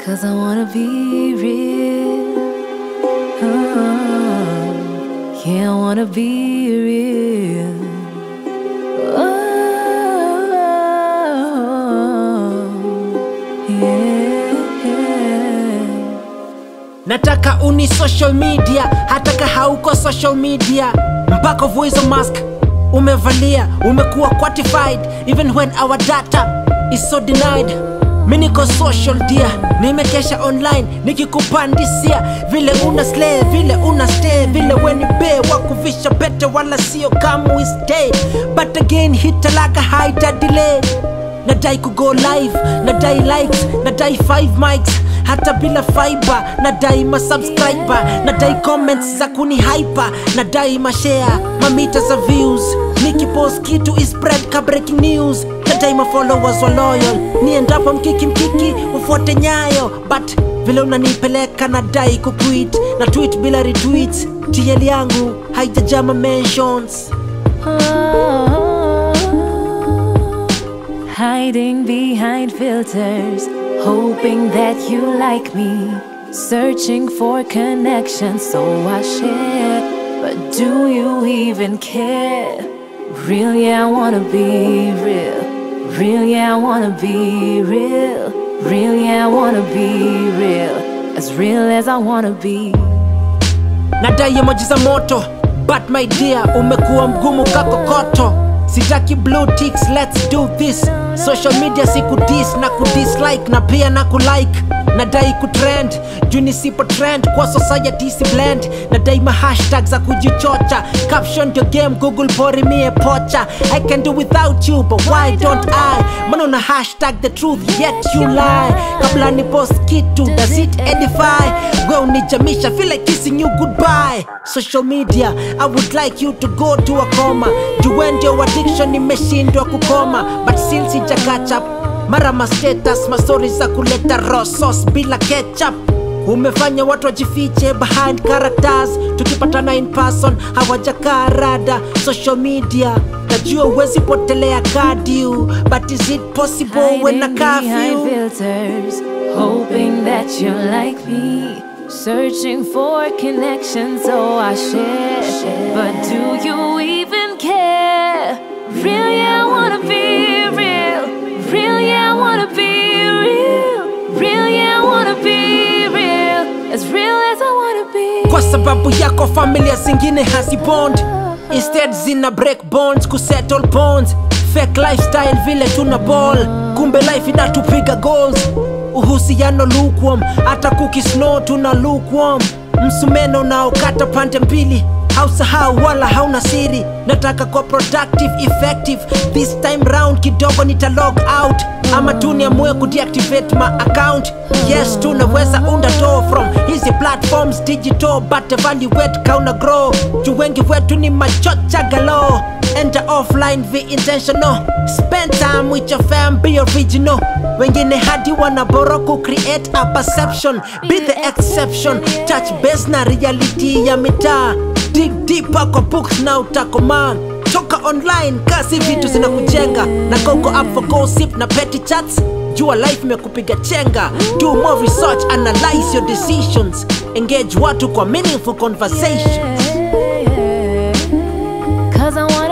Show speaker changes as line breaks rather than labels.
Cause I wanna be real. Oh, yeah, I wanna be real. Oh, yeah.
nataka uni social media hataka hauko social media mpaka voice mask umevalia umekuwa quantified even when our data is so denied mi niko social dia nimekesha online nikikupandisia vile una slay vile una stay vile weni be wakuvisha pete wala sio come we stay but again hitalaka haita delay nadai kugo live nadai likes nadai 5 mics hata bila fiber nadai masubscriber nadai comments za kuni hyper nadai mashare mamita za views nikipost kitu is spread ka breaking news nadai mafollowers wa loyal niendapo mkiki mkiki ufuate nyayo but vile unanipeleka nadai kuquit na tweet bila retweets tl yangu haijajama mentions
Hiding behind filters, hoping that you like me. Searching for connection, so I share. But do you even care? Real, yeah, I wanna be real. Real, yeah, I wanna be real. Real, yeah, I wanna be real. As real as I wanna be.
nadai emoji za moto but my dear umekuwa mgumu kakokoto sitaki blue ticks let's do this social media sikudis na kudislike na pia na kulike nadai kutrend juu nisipo trend kwa society si blend nadai mahashtag za kujichocha caption your game google pori mie pocha i can do without you but why don't i mana una hashtag the truth yet you lie kabla ni post kitu does it edify we unijamisha feel like kissing you goodbye social media i would like you to go to a coma juu ndio addiction imeshindwa kukoma but still sija catch up mara mastatus mastori za kuleta raw sauce bila ketchup umefanya watu wajifiche behind characters tukipatana in person hawajakaa rada social media najua uwezi potelea kadiu but is it possible when a
Hiding behind
curfew
filters, hoping that you like me. Searching for connection, so I share. But do you even care? Real, yeah, I wanna be real. Real, yeah, I wanna be real. Real, yeah, I wanna be real. As real as I wanna be.
kwa sababu yako familia zingine hazibond instead zina break bonds kusettle bonds fake lifestyle vile tuna ball kumbe life inatupiga goals uhusiano lukewarm hata kukisnow tuna lukewarm msumeno unaokata pande mbili hausahau wala hauna siri nataka kwa productive effective this time round kidogo nita log out ama tu niamue kudeactivate my account yes tunaweza unda do from hizi platforms digital but evaluate kauna grow juu wengi wetu ni machocha galo enter offline be intentional spend time with your fam be original wengine hadi wanaboro ku create a perception be the exception touch base na reality ya mitaa dig deeper kwa books na utakomaa toka online kasi vitu zinakujenga na koko up for gossip na petty chats jua life imekupiga chenga do more research analyze your decisions engage watu kwa meaningful conversations
Cause I wanna